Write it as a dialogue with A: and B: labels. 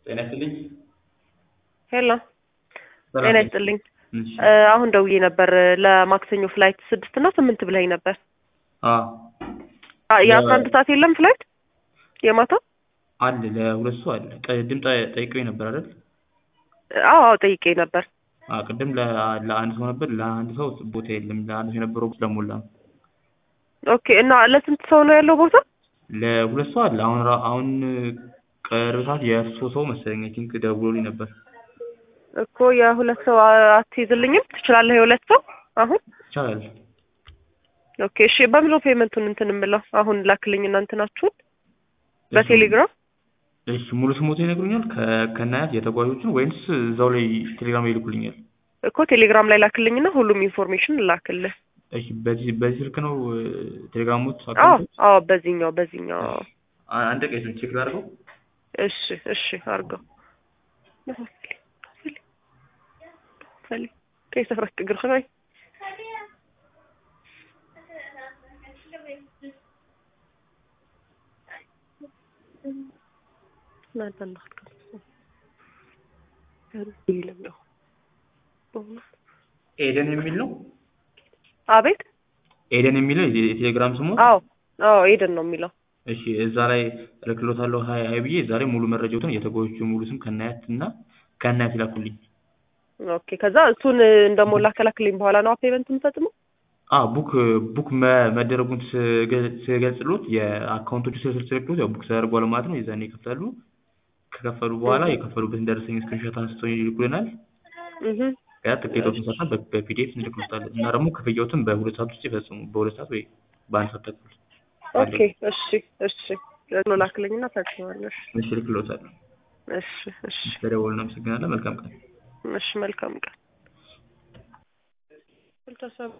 A: ጤና ይስጥልኝ።
B: ሄሎ
A: ሰላም
B: ጤና
A: ነኝ።
B: ይስጥልኝ።
A: እሺ።
B: እ አሁን ደውዬ ነበር ለማክሰኞ ፍላይት ስድስት እና ስምንት ብላኝ ነበር።
A: አዎ
B: አ የአስራ አንድ ሰዓት የለም ፍላይት የማታ?
A: አለ ለሁለት ሰው አለ። ቅድም ጠ- ጠይቀውኝ ነበር አይደል?
B: አዎ አዎ ጠይቄ ነበር።
A: አዎ ቅድም ለ- ለአንድ ሰው ነበር። ለአንድ ሰው ቦታ የለም። ለአንድ ሰው የነበረው ስለሞላ ነው።
B: ኦኬ እና ለስንት ሰው ነው ያለው ቦታ?
A: ለሁለት ሰው አለ። አሁን ራ- አሁን ቅርብ ሰዓት የሶስት ሰው መሰለኝ አይ ቲንክ ደውሎልኝ ነበር።
B: እኮ የሁለት ሰው አ- አትይዝልኝም? ትችላለህ የሁለት ሰው አሁን?
A: ይቻላል።
B: ኦኬ እሺ በምን ነው ፔመንቱን እንትን የምለው? አሁን ላክልኝና እንትናችሁን በቴሌግራም
A: እሺ ሙሉ ስሞቶ ይነግሩኛል ከ- ከናያት የተጓዦችን ወይንስ እዛው ላይ ቴሌግራም ላይ ይልኩልኛል?
B: እኮ ቴሌግራም ላይ ላክልኝና ሁሉም ኢንፎርሜሽን ላክልህ።
A: እሺ በዚህ በዚህ ስልክ ነው ቴሌግራሞት
B: አዎ አዎ በዚህኛው በዚህኛው አዎ።
A: አንድ ቀን ስልክ ቼክ ላድርገው።
B: እሺ እሺ አድርገው كيف سفرك تقر خلاي لا تنخت يلم ነው
A: ኤደን የሚል ነው።
B: አቤት
A: ኤደን የሚለው የቴሌግራም ስሙ።
B: አዎ አዎ ኤደን ነው የሚለው
A: እሺ እዛ ላይ እልክሎታለሁ ሀይ ሀይ ብዬ እዛ ላይ ሙሉ መረጃዎትን የተጓዦቹ ሙሉ ስም ከናያት እና ከናያት ይላኩልኝ።
B: ኦኬ ከዛ እሱን እንደሞላ ከላክልኝ በኋላ ነው ፔመንት የምፈጽመው
A: አ ቡክ ቡክ መ- መደረጉን ስገ- ስገልጽሎት የአካውንቶቹ ስልክ ስልክሎት ያው ቡክ ተደርጓል ማለት ነው። የዛኔ ይከፍላሉ። ከከፈሉ በኋላ የከፈሉበትን ደረሰኝ ስክሪንሾት አንስተው ይልኩልናል።
B: እህ
A: ያ ትኬቶችን ሰርተን በ- በፒዲኤፍ እንልክሎታለን እና ደግሞ ክፍያዎትን በሁለት ሰዓት ውስጥ ይፈጽሙ። በሁለት ሰዓት ወይ በአንድ ሰዓት ተኩል
B: ኦኬ እሺ እሺ ለሎ ላክልኝና ፈጽማለሁ
A: እሺ እልክሎታለሁ።
B: እሺ እሺ
A: ስለደወልን እናመሰግናለን። መልካም ቀን።
B: እሺ መልካም ቀን